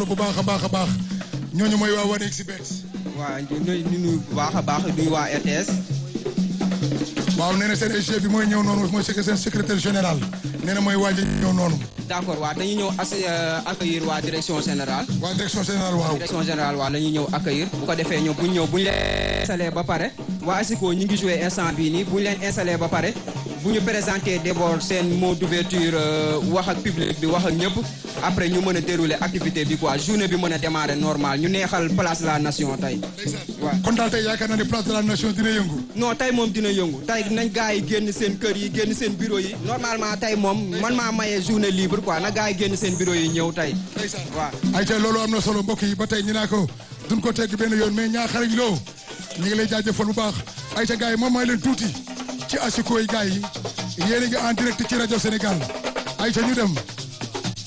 solo bu baax a baax a baax ñooñu mooy waa 1xBet. waaw ñu ñu nuyu bu baax a baax nuyu waa RTS. waaw nee na seen SG bi mooy ñëw noonu mooy seen secrétaire général nee na mooy waaj a ñëw noonu. d'accord waaw dañuy ñëw as accueillir waa direction générale. waa direction générale waaw. direction générale waaw la ñuy ñëw accueillir. bu ko defee ñoom bu ñu ñëw bu ñu leen installé ba pare. waa ASICO ñu ngi joué instant bii nii bu ñu leen installé ba pare. bu ñu présenté d'abord seen mot d'ouverture wax ak public bi wax ak ñëpp. après ñu mën a dérouler activité bi quoi journée bi mën a démarrer normal ñu neexal place de la nation tey. waaw kon daal tey yaakaar naa ne place de la nation dina yëngu. non tey moom dina yëngu tey nañ gars yi génn seen kër yi génn seen bureau yi. normalement tey moom man maa maye journée libre quoi na gars yi génn seen bureau yi ñëw tey. waaw. ay tey loolu am na solo mbokk yi ba tey ñu naa ko duñ ko tegg benn yoon mais ñaa xarañ loo ñu ngi lay jaajëfal bu baax ay ca gars yi moom may leen tuuti ci asiko yi gars yi yéen a ngi en direct ci rajo Sénégal ay ca ñu dem.